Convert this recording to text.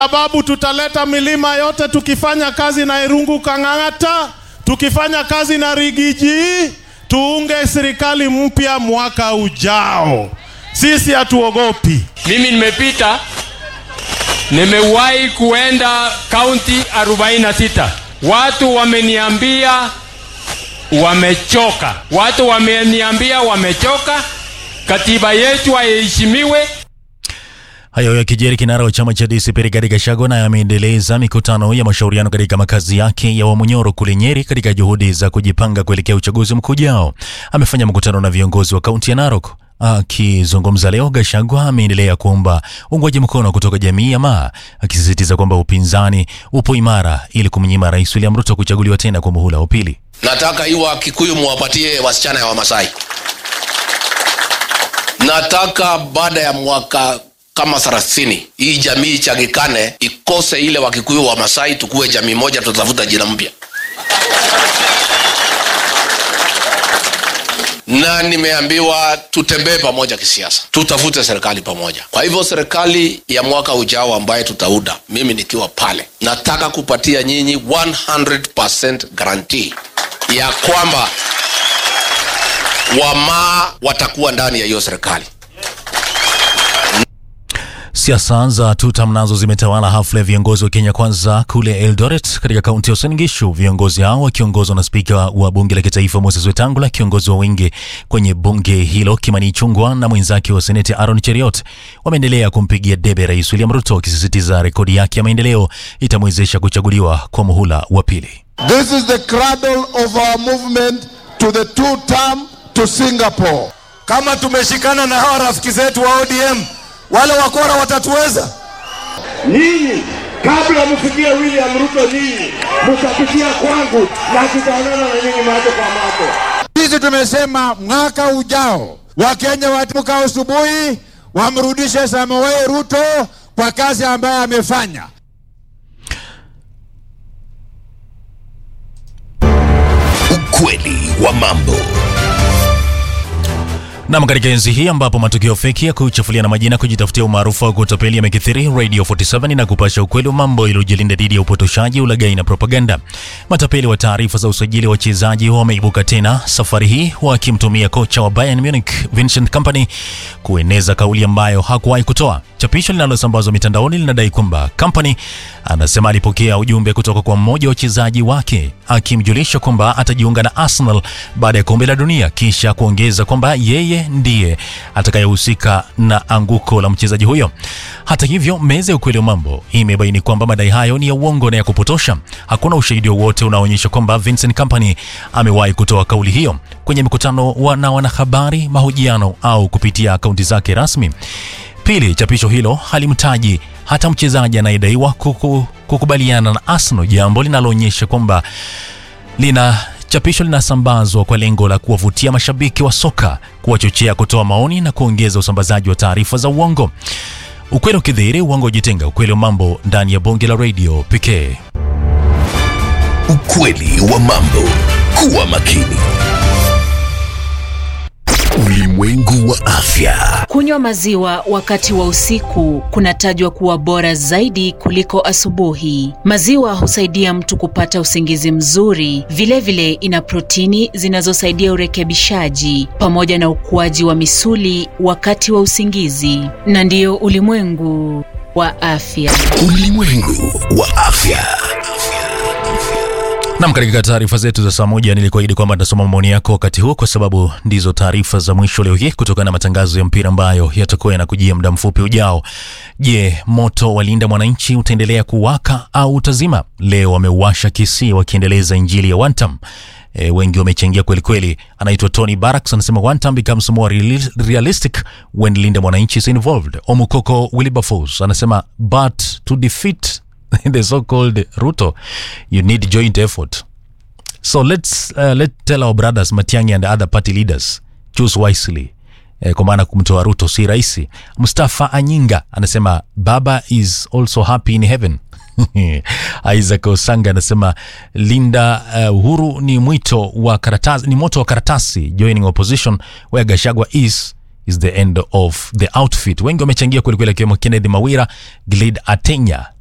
sababu tutaleta milima yote tukifanya kazi na Irungu Kang'ata, tukifanya kazi na Rigiji, tuunge serikali mpya mwaka ujao. Sisi hatuogopi. Mimi nimepita, nimewahi kuenda kaunti 46. Watu wameniambia wamechoka, watu wameniambia wamechoka, katiba yetu haiheshimiwe. Hayo yakijiri, kinara wa chama cha DCP Rigathi Gachagua naye ameendeleza mikutano ya mashauriano katika makazi yake ya Wamunyoro kule Nyeri katika juhudi za kujipanga kuelekea uchaguzi mkuu ujao. Amefanya mkutano na viongozi wa kaunti ya Narok. Akizungumza leo, Gachagua ameendelea kuomba uungwaji mkono kutoka jamii ya Maa, akisisitiza kwamba upinzani upo imara ili kumnyima Rais William Ruto kuchaguliwa tena kwa muhula wa pili. Nataka hiyo Wakikuyu muwapatie wasichana ya Wamasai. Nataka baada ya mwaka kama thelathini hii jamii ichangikane, ikose ile Wakikuyu wa Masai, tukuwe jamii moja, tutafuta jina mpya. na nimeambiwa tutembee pamoja kisiasa, tutafute serikali pamoja. Kwa hivyo serikali ya mwaka ujao ambaye tutauda, mimi nikiwa pale, nataka kupatia nyinyi 100% guarantee ya kwamba wamaa watakuwa ndani ya hiyo serikali. Siasa za tutam nazo zimetawala hafla ya viongozi wa Kenya Kwanza kule Eldoret katika kaunti ya Uasin Gishu. Viongozi hao wakiongozwa na spika wa bunge la kitaifa Moses Wetangula, kiongozi wa wengi kwenye bunge hilo Kimani Ichung'wah na mwenzake wa seneti Aaron Cheriot wameendelea kumpigia debe Rais William Ruto, wakisisitiza rekodi yake ya maendeleo itamwezesha kuchaguliwa kwa muhula wa pili. This is the cradle of our movement to the two term to Singapore. Kama tumeshikana na hawa rafiki zetu wa ODM, wale wakora watatuweza. Nyinyi kabla mfikie William Ruto, nyinyi mtapitia kwangu na tutaonana na nyinyi macho kwa macho. Sisi tumesema mwaka ujao Wakenya wataamka asubuhi wamrudishe Samoei Ruto kwa kazi ambayo amefanya. Ukweli wa mambo. Nam, katika enzi hii ambapo matukio feki ya kuchafulia na majina kujitafutia umaarufu wa kutapeli yamekithiri, Radio 47 na kupasha ukweli wa mambo iliyojilinda dhidi ya upotoshaji, ulaghai na propaganda. Matapeli wa taarifa za usajili wa wachezaji wameibuka tena, safari hii wakimtumia kocha wa Bayern Munich Vincent Kompany kueneza kauli ambayo hakuwahi kutoa. Chapisho linalosambazwa mitandaoni linadai kwamba Kompany anasema alipokea ujumbe kutoka kwa mmoja wa wachezaji wake akimjulisha kwamba atajiunga na Arsenal baada ya kombe la dunia, kisha kuongeza kwamba yeye ndiye atakayehusika na anguko la mchezaji huyo. Hata hivyo, meza ya ukweli wa mambo imebaini kwamba madai hayo ni ya uongo na ya kupotosha. Hakuna ushahidi wowote unaoonyesha kwamba Vincent Kompany amewahi kutoa kauli hiyo kwenye mkutano wa na wanahabari, mahojiano au kupitia akaunti zake rasmi. Pili, chapisho hilo halimtaji hata mchezaji anayedaiwa kuku, kukubaliana na Arsenal, jambo linaloonyesha kwamba lina chapisho linasambazwa kwa lengo la kuwavutia mashabiki wa soka, kuwachochea kutoa maoni na kuongeza usambazaji wa taarifa za uongo. Ukweli ukidhihiri, uongo ujitenga. Ukweli wa mambo ndani ya bonge la radio pekee. Ukweli wa mambo. Kuwa makini. Ulimwengu wa afya. Kunywa maziwa wakati wa usiku kunatajwa kuwa bora zaidi kuliko asubuhi. Maziwa husaidia mtu kupata usingizi mzuri. Vilevile vile ina protini zinazosaidia urekebishaji pamoja na ukuaji wa misuli wakati wa usingizi. Na ndiyo ulimwengu wa afya. Ulimwengu wa afya. Nam, katika taarifa zetu za saa moja nilikuahidi kwamba nitasoma maoni yako wakati huu, kwa sababu ndizo taarifa za mwisho leo hii kutokana na matangazo ya mpira ambayo yatakuwa yanakujia muda mfupi ujao. Je, moto walinda mwananchi utaendelea kuwaka au utazima? Leo wameuasha Kisii wakiendeleza injili ya Wantam. E, wengi wamechangia kweli kweli. Anaitwa Tony Barracks anasema one time becomes more reali- realistic when Linda Mwananchi is involved. Omukoko Wilberforce anasema but to defeat the so-called Ruto you need joint effort. So let's uh, let tell our brothers Matiang'i and other party leaders choose wisely. Eh, kwa maana kumtoa Ruto si rahisi. Mustafa Anyinga anasema baba is also happy in heaven. Isaac Osanga anasema Linda uh, Uhuru ni mwito wa karatasi, ni moto wa karatasi joining opposition where Gashagwa is is the end of the outfit. Wengi wamechangia kwelikweli, akiwemo Kennedy Mawira, Glid Atenya,